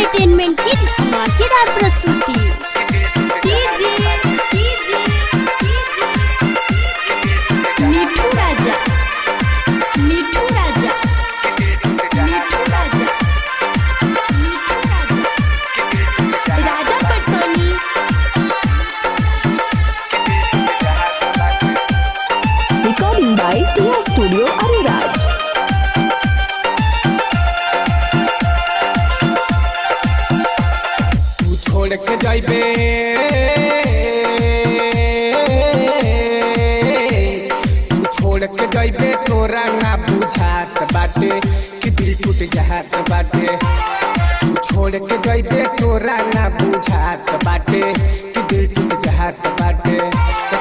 Entertainment की धमाकेदार प्रस्तुति कीजिए, कीजिए, कीजिए। मिठू राजा मिठू राजा मिठू राजा मिठू राजा राजा पटसोनी Recording by Tia Studio Ariraj. तू छोड़ के जाइबे तू छोड़ के जाइबे तोरा ना बुझात बाटे कि दिल टूट जात बाटे तू छोड़ के जाइबे तोरा ना बुझात बाटे कि दिल टूट जात बाटे